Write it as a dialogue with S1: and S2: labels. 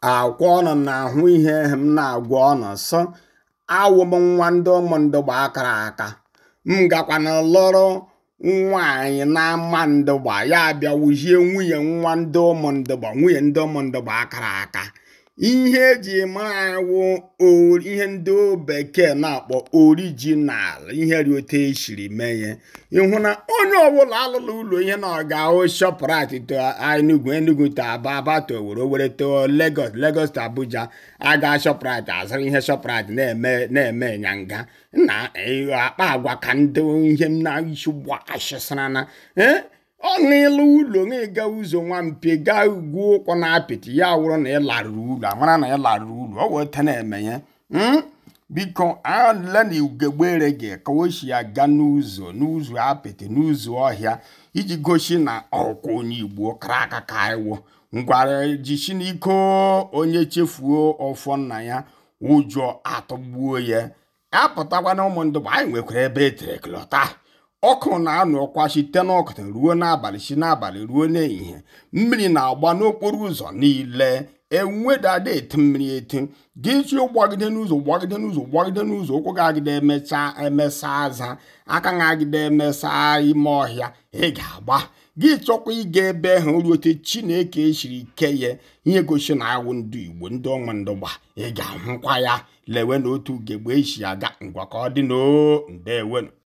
S1: akwa ọnụ na-ahụ ihe m na-agwa ọnụ sọ awụ m nwa ndị ụmụndụ gba akara aka m gakwana lụrụ nwaanyị na-ama ndụgba ya bịa wuzie nwunye nwa ndị ụmụndụgba nwunye ndị ụmụndụgba akara aka ihe eji mara wụ ihe ndị bekee na-akpọ orijinal ihe ri otu esiri mee ya ịhụ na onye ọbụla alụla ụlọ ihe na ọ ga-ahụ shọprit to Enugu Enugu to Aba Aba to Owerri Owerri to Lagos Lagos to Abuja aga shọprit azụrụ ihe shọprit na-eme na-eme nyanga na akpa agwa ka ndị ihe m na-isi gbasịsara na ọ n'ịlụ ụlọ na-ega ụzọ nwampe gaa ugwu ụkwụ na apịtị ya wụrụ na ị larụrụ ụlọ amara na ị larụrụ ụlọ ọ wee te na-eme ya biko ale na ugegbere gị ka o si aga n'ụzọ n'ụzọ apịtị n'ụzọ ọhịa iji gosi na ọkwa onye igbo kara aka ka iwo ngwara jisi n'iko onye chefuo ọfọ nna ya ụjọ atọgbuo ya apụtakwa na ụmụ ndụbụ anyị nwekwara ebe etere klọta ọkụ na-anụ ọkwa site n'ọkụta ruo n'abalị si n'abalị ruo n'ehihie mmiri na-agba n'okporo ụzọ niile enwedada eti mmiri eti gị chi gbagide n'ụzọ gbagide n'ụzọ gbagide n'ụzọ ụkwụ ga-agide emecha emesa aza aka ga-agide emesa ime ọhịa ị ga-agba gị chọkwa ịga ebe ahụ ruote chineke esiri ike ya ihe gosi na awụ ndị igbo ndị ọnwa ndụgba ị ga-ahụkwa ya lewe na otu ugegbe esi aga ngwa ka ọ dị n'oo ndewenu